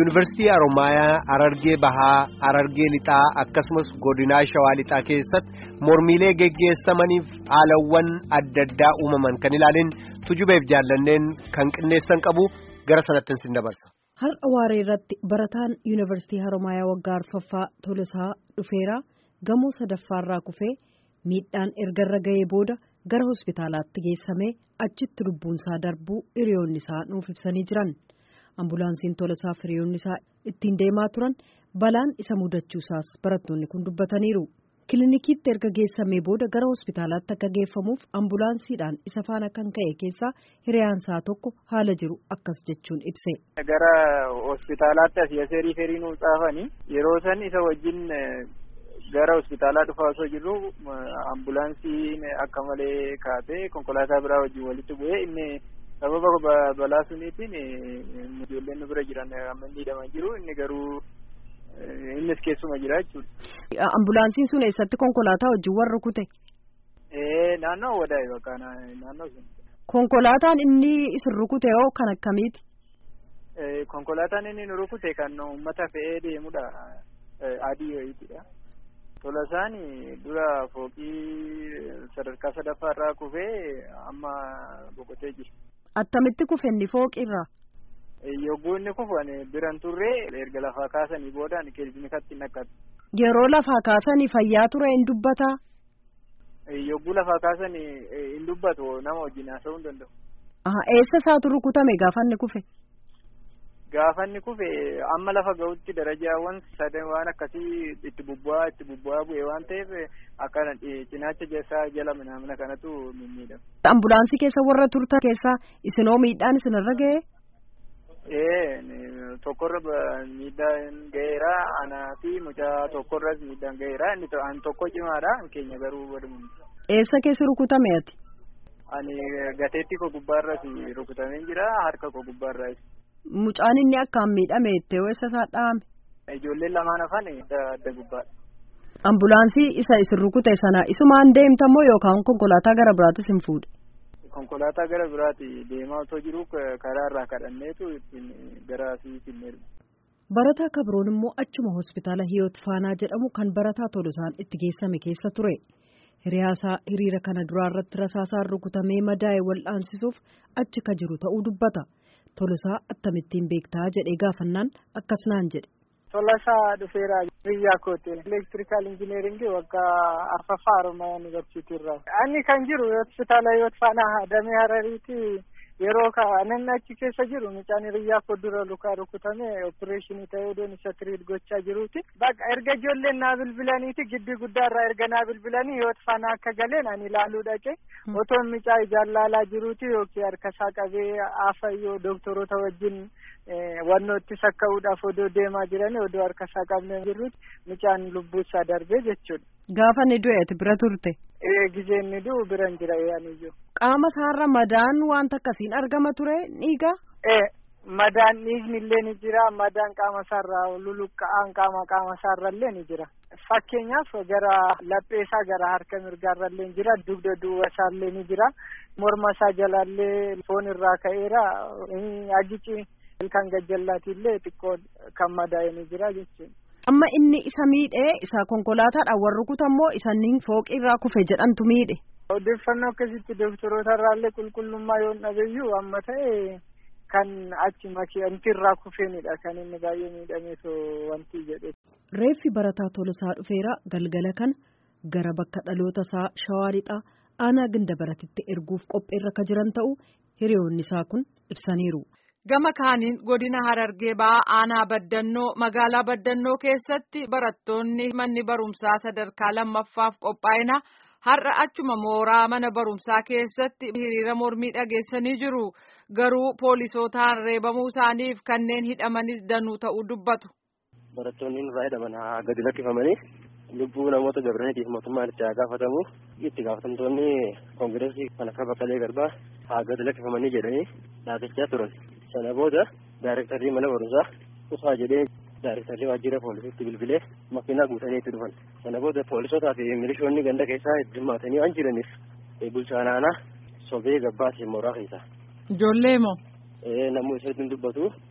yuunivarsiitii Haromaayaa Harargee Bahaa Harargee Lixaa akkasumas godinaa Shawaa Lixaa keessatti mormiilee geggeessamaniif haalawwan adda addaa uumaman kan ilaalin tujubeef jaallanneen kan qindeessan qabu gara sanatti sin dabarsa. Har'a waaree irratti barataan yuunivarsiitii Haromaayaa waggaa arfaffaa Tolosaa dhufeera gamoo sadaffaarraa kufee miidhaan ergarra ga'ee booda gara hospitaalaatti geessamee achitti lubbuunsaa darbuu hiriyoonni isaa nuuf ibsanii jiran. ambulaansiin Tolosaa fi hiriyoonni isaa ittiin deemaa turan balaan isa mudachuusaas barattoonni kun dubbataniiru. Kilinikiitti erga geessamee booda gara hospitaalaatti akka geeffamuuf ambulaansiidhaan isa faana kan ka'e keessaa hiriyaansaa tokko haala jiru akkas jechuun ibse. Gara hospitaalaatti asii asii riiferii nuu caafanii yeroo san isa wajjin gara hospitaalaa dhufaa osoo jirru ambulaansiin akka malee kaatee konkolaataa biraa wajjin walitti bu'ee inni sababa balaa suniitiin ijoolleen nu bira jiran amma miidhamaa jiru inni garuu innis keessuma jira jechuudha. Ambulaansiin sun eessatti konkolaataa wajjin warra rukute? Naannoo wadaa'e bakka naannoo sun. Konkolaataan inni isin rukute hoo kan akkamiiti? Konkolaataan inni nu rukute kan uummata fe'ee deemudha. Adii wayiitidha. Tolosaan dura fooqii sadarkaa sadaffaarraa kufee amma boqotee jira. Attamitti kufenni fooqirraa? Yogguu inni kufan biran turree erga lafaa kaasanii boodaan kilinikatti naqqatu. Yeroo lafaa kaasanii fayyaa ture hin dubbataa? Yogguu lafaa kaasanii hin dubbatu nama wajjin haasa'uu hin danda'u. Eessa isaatu rukutame gaafa inni kufe? Gaafa inni kufe amma lafa ga'utti darajaawwan sadan waan akkasii itti bubbu'aa itti bubbu'aa bu'e waan ta'eef akka cinaacha isaa jala mana kanatu mimmiidhama. Ambulaansii keessa warra turtan keessaa isinoo miidhaan isinirra ga'ee? Ee tokkorra miidhaan ga'eera anaa fi mucaa tokkorras miidhaan ga'eera inni an tokko cimaadha keenya garuu walumaa. Eessa keessi rukutame ati? Ani gateetti koo gubbaarras rukutamee jira harka koo gubbaarraas. Mucaan inni akkaan miidhame itti eessa isaa dhahame? Ijoolleen lamaan hafan adda gubbaadha. Ambulaansii isa isin rukute sana isumaan deemtamoo yookaan konkolaataa gara biraatis hin fuudhe? Konkolaataa gara biraati deemaa otoo jiru karaa irraa kadhanneetu ittiin gara asii finneerra. Barataa kabroon immoo achuma hospitaala Hiyoot Faanaa jedhamu kan barataa Tolosaan itti geessame keessa ture. Hiriyaasaa hiriira kana duraa irratti rasaasaan rukutamee madaa'e wal'aansisuuf achi ka jiru ta'uu dubbata. Tolosaa akkamittiin beektaa jedhee gaafannaan akkas naan jedhe. Tolosaa dhufeera biyya kooti elektirikaal injineeringii waggaa arfaffaa Haromaayaa yuunivarsiitii irraa. Inni kan jiru hospitaala Hiyoot Faanaa damee Harariiti yeroo kanan achi keessa jiru mucaan hiriyyaa koo dura lukaa rukutamee opereeshinii ta'ee odoon isa tiriit gochaa jiruuti. Bakka erga ijoolleen naa bilbilaniiti giddi guddaarraa erga naa bilbilanii Hiyoot Faanaa akka galeen ani ilaaluu dhaqe otoon mucaa ijaan laalaa jiruuti yookiin harkasaa qabee afayyoo doktoroota wajjin wannoo itti sakka'uudhaaf odoo deemaa jiranii odoo harkasaa qabnee jirruuti mucaan lubbuusaa darbee jechuudha. Gaafa inni du'e ati bira turte. Ee gizee inni du'u biran jira yaaniyyuu. Qaama isaarra madaan wanta akkasiin argama ture dhiiga. Ee madaan dhiigni illee ni jira madaan qaama isaarraa luluqqa'aan qaama qaama isaarra illee ni jira. Fakkeenyaaf gara lapheesaa gara harka mirgaarra illee ni jira dugda duuba isaallee ni jira morma isaa jalallee foon irraa ka'eera agici kan gajjallaati illee xiqqoo kan madaa'e ni jira jechuudha. Amma inni isa miidhee isa konkolaataadhaan warri rukutammoo isaaniin fooqii irraa kufe jedhantu miidhe. Odeeffannoo akkasitti doktoroota irraallee qulqullummaa yoo dhabeeyyuu amma ta'e kan achi makiinti irraa kufeenidha kan inni baay'ee miidhameef wanti jedhe. Reeffi barataa Tolosaa dhufeera galgala kana gara bakka dhaloota isaa Shawaa Lixaa aanaa Gindabaratitti erguuf qopheerra ka jiran ta'uu hiriyoonni isaa kun ibsaniiru. Gama kaaniin godina Harargee ba'aa aanaa baddannoo magaalaa baddannoo keessatti barattoonni manni barumsaa sadarkaa lammaffaaf qophaa'ina har'a achuma mooraa mana barumsaa keessatti hiriira mormii dhageessanii jiru. Garuu poolisootaan reebamuu isaaniif kanneen hidhamanis danuu ta'uu dubbatu. Barattoonni nurraa hidhaman gadi lakkifamanii lubbuu namoota gabraniitiif mootummaan itti haa gaafatamu itti gaafatamtoonni koongireesii kan akka Baqqalee Garbaa haa gadi lakkifamanii jedhanii dhaabachaa turan. sana booda daarektarrii mana barumsaa dhufaa jedhee daarektarrii waajjira poolisiitti bilbilee makiinaa guutanii itti dhufan sana booda poolisootaa fi milishoonni ganda keessaa hirmaatanii waan jiraniif bulchaan aanaa sobee gabbaasee mooraa keessa. Ijoollee moo? Namni isatti dubbatu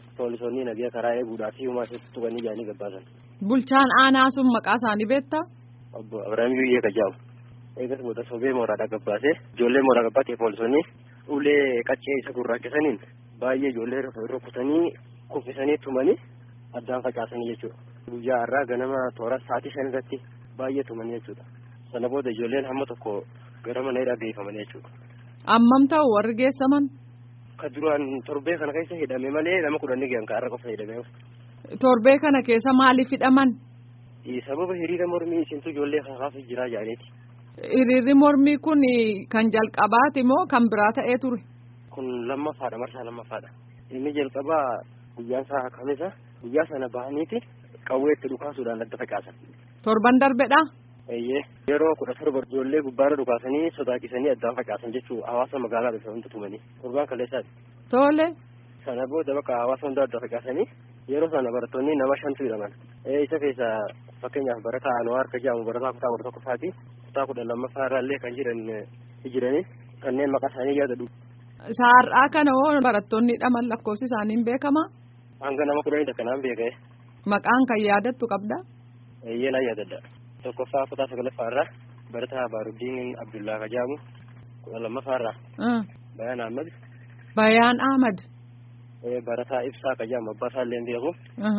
poolisoonni nagaa karaa eeguudhaa fi uumaa isaatti tuqanii jaanii gabbaasan. Bulchaan aanaa sun maqaa isaanii beektaa? Obbo Abiraam Yuyyee Kajaamu. Eegas booda sobee mooraadhaa gabbaasee ijoollee mooraa gabbaatee poolisoonni ulee qaccee isa gurraachisaniin baay'ee ijoollee rukutanii kuffisanii tumanii addaan facaasanii jechuudha. Guyyaa har'aa ganama toora sa'aatii shan irratti baay'ee tumanii jechuudha. Sana booda ijoolleen hamma tokko gara mana hidhaa geeffamanii jechuudha. Ammam ta'u warri geessaman? Ka duraan torbee kana keessa hidhame malee nama kudhanni gahan ka har'a qofa hidhame. Torbee kana keessa maaliif hidhaman? Sababa hiriira mormii isintu ijoollee kakaasuuf jiraa jaaniiti. Hiriirri mormii kun kan jalqabaati moo kan biraa ta'ee ture? Kun lammaffaadha marsaa lammaffaadha. Inni jalqabaa guyyaan isaa kamisa guyyaa sana bahaniiti qawwee itti dhukaasuudhaan adda facaasan. Torban darbedhaa? Eeyyee yeroo kudha torba ijoollee gubbaarra dhukaasanii sodaachisanii addaan facaasan jechuun hawaasa magaalaa bifa hundi tumanii torbaan kaleessaati. Tole. Sana booda bakka hawaasa hundaa adda facaasanii yeroo sana barattoonni nama shantu hidhaman. Isa keessa fakkeenyaaf barataa Anwaar ka jedhamu barataa kutaa kudha tokkoffaati. Kutaa kudha lammaffaa irraallee kan jiran jiranii kanneen maqaa isaanii yaadadhu. Saar'aa kana hoo barattoonni hidhaman lakkoofsi isaanii hin beekamaa? Hanga nama kudhanii takka naan beekee. Maqaan kan yaadattu qabdaa? Eeyyee naan yaadadha. Tokkoffaa kutaa sagalaffaa irraa barataa Baaruddiin Abdullaa ka jedhamu kudha lammaffaa irraa. Bayaan Ahmad. Bayaan Ahmad. Barataa Ibsaa ka jedhamu abbaa isaallee hin beeku.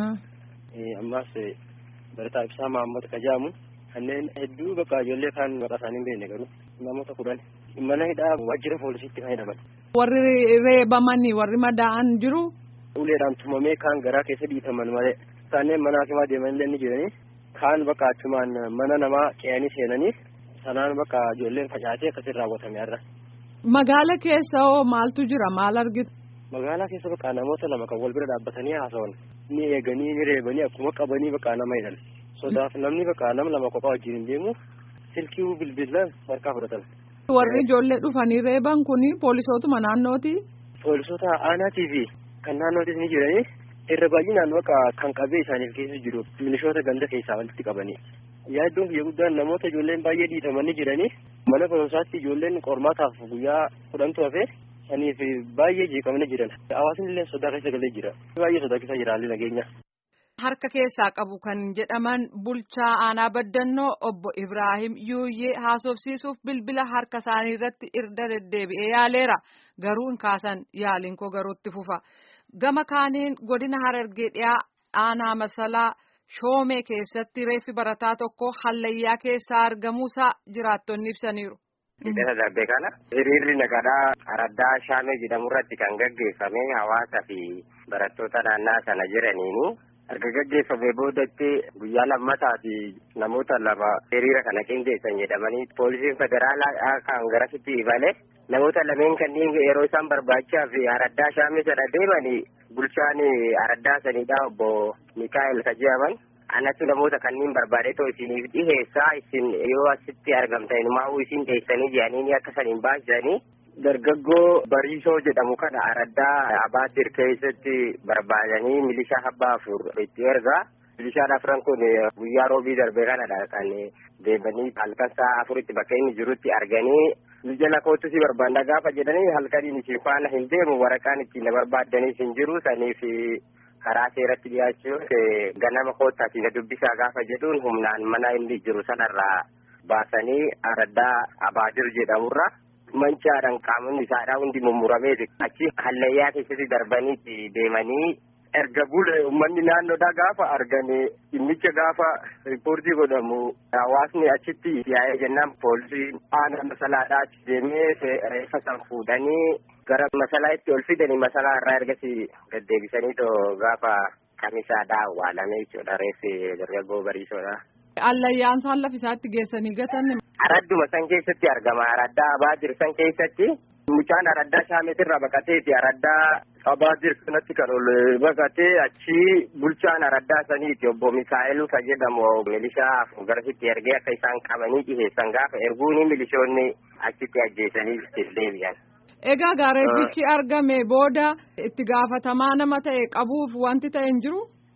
Ammas barataa Ibsaa Mahammad ka jedhamu kanneen hedduu bakka ijoollee kaan maqaa isaanii hin beekne garuu namoota kudhan mana hidhaa waajjira poolisiitti kan hidhaman. Warri reebamanii warri madaa'an jiru. Uleedhaan tumamee kaan garaa keessa dhiitaman malee kanneen mana hakimaa deemanillee ni jiranii kaan bakka achumaan mana namaa ce'anii seenanii sanaan bakka ijoolleen facaatee akkasiin raawwatame har'a. Magaala keessa hoo maaltu jira maal argitu? Magaalaa keessa bakka namoota lama kan wal bira dhaabbatanii haasawan ni eeganii ni reebanii akkuma qabanii bakka nama hidhan. Sodaaf namni bakka nama lama kophaa wajjin hin deemu silkii bilbilaan harkaa fudhatan. Warri ijoollee dhufanii reeban kuni poolisootuma naannooti. Poolisoota aanaatii fi kan naannootis ni jiranii irra baay'inaan bakka kan qabee isaaniif keessa jiru milishoota ganda keessaa walitti qabanii. Yaaddoon biyya guddaan namoota ijoolleen baay'ee dhiitamanii jiranii mana barumsaatti ijoolleen qormaataaf guyyaa kudhantu hafee saniif baay'ee jeeqamanii jiran. Hawaasni illee sodaa keessa galee jira. Baay'ee sodaa keessa jira haalli nageenya. Harka keessaa qabu kan jedhaman bulchaa aanaa baddannoo obbo Ibrahim Yuuyyee haasofsiisuuf bilbila harka isaanii irratti irra deddeebi'ee yaaleera. Garuu hin kaasan yaaliin koo garuutti fufa. Gama kaaniin godina Harargee dhiyaa aanaa masalaa shoomee keessatti reeffi barataa tokko hallayyaa keessaa argamuusaa jiraattonni ibsaniiru. Hidhata darbe kana hiriirri nagadaa araddaa shaamee jedhamu irratti kan gaggeeffame hawaasaa fi barattoota naannaa sana jiraniini. Erga gaggeeffamee boodatti guyyaa lammataa fi namoota lama hiriira kana qindeessan jedhamanii poolisiin federaalaa kan garasitti ibale namoota lameen kanneen yeroo isaan barbaachisaa fi araddaa shaamee sana deemanii bulchaan araddaa sanidha obbo Mikaa'el Kajiyaman. Anatu namoota kanneen barbaade too isiniif dhiheessaa isin yoo asitti argamtan maa'uu isin teessanii jedhanii akka saniin baasisanii dargaggoo bariisoo jedhamu kana araddaa abaatir keessatti barbaadanii milishaa abbaa afur itti ergaa milishaan afran kun guyyaa roobii darbe kanadha kan deemanii halkan sa'a afuritti bakka inni jirutti arganii jala kootu si barbaanna gaafa jedhanii halkaniin isin faana hin deemu waraqaan ittiin na barbaadanii hin jiru saniif karaa seeratti dhiyaachuun ganama koottaati na dubbisaa gaafa jedhuun humnaan mana inni jiru sanarraa baasanii araddaa abaadir jedhamurra mancaadhaan qaamonni isaadhaa hundi mummuramee achi hallayyaa keessatti darbanii deemanii erga bule uummanni naannoodhaa gaafa argame dhimmicha gaafa riippoortii godhamu hawaasni achitti yaa'ee jennaan poolisiin aanaa masalaadhaa achi deemee reeffa san fuudhanii gara masalaa itti ol fidanii masalaa irraa ergasii deddeebisanii too gaafa kamisaadhaa awwaalame jechuudha reeffi dargaggoo bariisoodha. Allayyaan isaan lafa isaatti geessanii gatan. Aradduma san keessatti argama. Araddaa Abaadir san keessatti mucaan araddaa shaametirraa baqateeti. Araddaa Abaadir sanatti kan ol baqatee achi bulchaan araddaa saniiti obbo Mikaa'el kan jedhamu milishaa garasitti ergee akka isaan qabanii dhiheessan gaafa erguuni milishoonni achitti ajjeesanii deebi'an. Egaa gaareeffichi argame booda itti gaafatamaa nama ta'e qabuuf wanti ta'e hin jiru.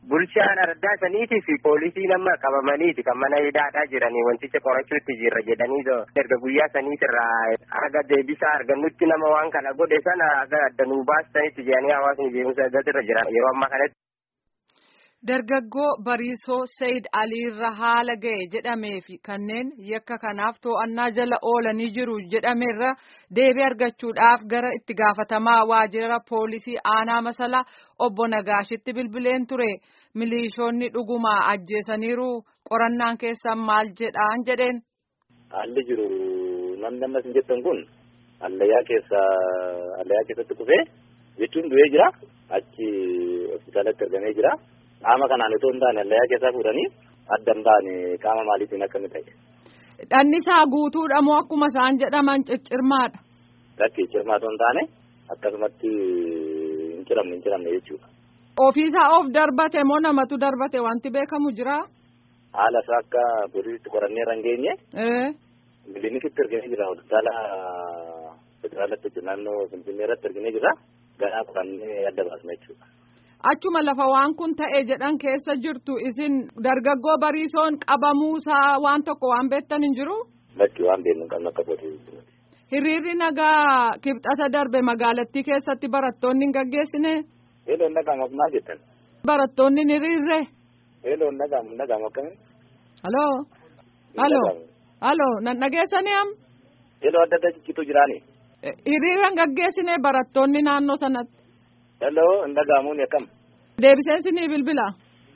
bulchaan araddaa saniitii fi poolisii nama qabamaniiti kan mana hidhaadhaa jiranii wanticha qorachuutti jirra jedhanii erga guyyaa saniitirraa haga deebisaa argannutti nama waan kana godhe sana haga adda nuu baastanitti jedhanii hawaasni beekumsa eeggatirra jira yeroo ammaa kanatti. Dargaggoo Bariisoo Sayid Aliirra haala ga'e jedhamee fi kanneen yakka kanaaf to'annaa jala oolanii jiru jedhameerra deebii argachuudhaaf gara itti gaafatamaa waajjira poolisii aanaa masalaa obbo Nagaashitti bilbileen ture. Milishoonni dhugumaa ajjeesaniiru qorannaan keessan maal jedhaan jedheen. Haalli jiru namni ammas hin jettan kun allayyaa keessa allayyaa keessatti kufee jechuun du'ee jira achi hospitaalatti argamee jira. Qaama kanaan itoo hin taane allayyaa keessaa fuudhanii adda hin baane qaama maaliitiin akkami ta'e. Dhannisaa guutuudha moo akkuma isaan jedhaman ciccirmaadha? Lakki cirmaa otoo hin taane akkasumatti hin ciramne hin ciramne jechuudha. Ofiisaa of darbate moo namatu darbate wanti beekamu jira? Haala isaa akka poolisiitti qorannee irra hin geenye. Miliinikitti arginee jira hospitaala federaalatti naannoo Finfinnee irratti arginee jira. Ganaa qorannee adda baasna jechuudha. Achuma lafa waan kun ta'e jedhan keessa jirtu isin dargaggoo bariisoon qabamuusaa waan tokko waan beektan hin jiru? Bakki waan beeknu hin qabnu akka poolisiitti. Hiriirri nagaa kibxata darbe magaalattii keessatti barattoonni hin gaggeessine? Eeloon nagaamu maal jettan? Barattoonni hin hiriirre? Eeloon nagaamu nagaamu akkamiin? Haloo? Haloo? Haloo? Nan dhageessanii am? Eeloo adda adda ciccitu jiraani? Hiriira hin gaggeessine barattoonni naannoo sanatti? Hello, hin dhaga'amuun akkam? Deebiseensi ni bilbila.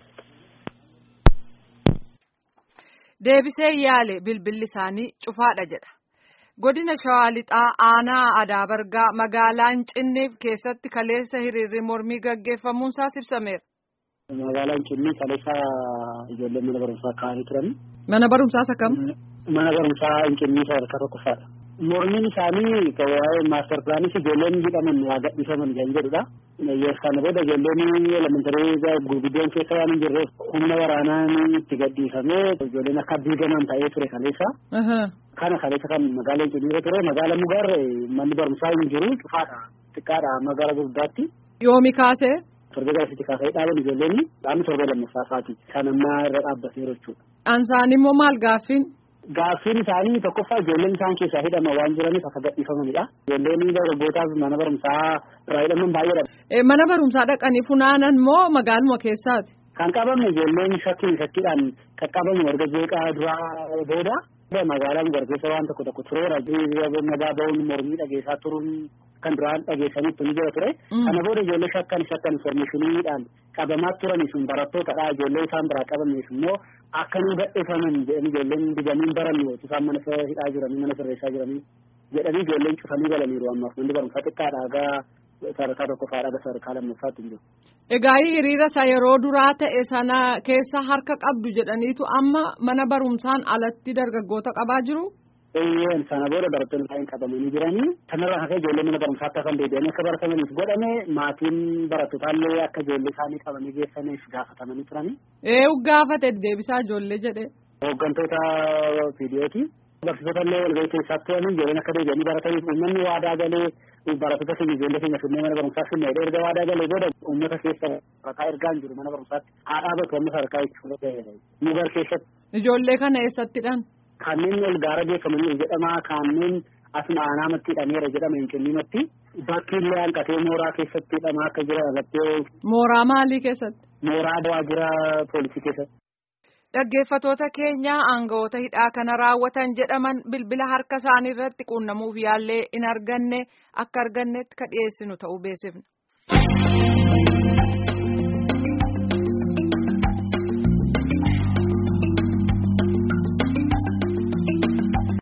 Deebisee yaale bilbilli isaanii cufaadha jedha. Godina Shawaa Lixaa aanaa Adaabargaa magaalaan Cinniif keessatti kaleessa hiriirri mormii gaggeeffamuunsaa ibsameera. Magaalaan Cinnii kaleessa ijoolleen mana barumsaa kaa'anii turan. Mana barumsaa isa kam? Mana barumsaa Cinnii sadarkaa tokkoffaadha. Mormiin isaanii waa'ee maaster pilaanis ijoolleen hidhaman waa gadhiifaman kan jedhudha. Kana booda ijoolleen elementarii gurguddoon keessa waan hin jirreef humna waraanaan itti gadhiifamee ijoolleen akka diigaman ta'ee ture kaleessa. Kana kaleessa kan magaalaan Cinnii ture magaalaan Mugaar manni barumsaa hin jiru cufaadha xiqqaadha magaalaa guddaatti. Yoomi kaasee? Torbee garasitti kaasee dhaaban ijoolleen dhaabni torbee lammaffaa isaati. Kan ammaa irra dhaabbateera jechuudha. Ansaan immoo maal gaaffiin? Gaaffiin isaanii tokkoffaa ijoolleen isaan keessaa hidhama waan jiraniif akka gadhiifamanidha. Ijoolleen dargaggootaaf mana barumsaa irraa hidhaman baay'eedha. Mana barumsaa dhaqanii funaanan moo magaaluma keessaati? Kan qabamne ijoolleen shakkiin shakkiidhaan qaqqabamu erga jeeqaa duraa booda magaalaan gargeessa waan tokko tokko tureera. Nagaa ba'uun mormii dhageessaa turuun kan duraan dhageessanitti ni jira ture. Kana booda ijoollee shakkan shakkan informeeshiniidhaan qabamaa turanii sun barattootadha. Ijoollee isaan biraa qabameef immoo akka nu gadhiifaman jedhanii ijoolleen digamiin barannu isaan mana hidhaa jiranii mana sirreessaa jiranii jedhanii ijoolleen cufanii galaniiru ammaaf manni barumsaa xiqqaadha hagaa sadarkaa tokkoffaadha haga sadarkaa lammaffaatti hin jiru. Egaa hiriira isa yeroo duraa ta'e sana keessa harka qabdu jedhaniitu amma mana barumsaan alatti dargaggoota qabaa jiru? Eeyyeen sana booda barattoonni baay'een qabamanii jiranii kanarraa hafee ijoollee mana barumsaatti hafan deebi'anii akka baratamaniif godhame maatiin barattootallee akka ijoollee isaanii qabanii geessaniif gaafatamanii turanii. Eeyu gaafate deebisaa ijoollee jedhe. Hooggantoota viidiyooti. Barsiisota illee walgahii keessaatti turanii ijoolleen akka deebi'anii barataniif uummanni waadaa galee barattoota keenya ijoollee keenya finnee mana barumsaa finnee erga waadaa galee booda uummata keessa sadarkaa ergaan jiru mana barumsaatti haa dhaabatu amma sadarkaa jechuudha. Mugar keessatti. Ijoollee kana eessattidhaan? Kanneen ol gaara beekamanii jedhama kanneen asuma aanaamatti hidhameera jedhama hin kenninatti bakki illee hanqatee mooraa keessatti hidhamaa akka jiran irratti. Mooraa maalii keessatti? Mooraa waajjira poolisii keessatti. Dhaggeeffatoota keenya aangawoota hidhaa kana raawwatan jedhaman bilbila harka isaanii irratti quunnamuuf yaallee hin arganne akka argannetti ka dhiyeessinu ta'uu beeksifna.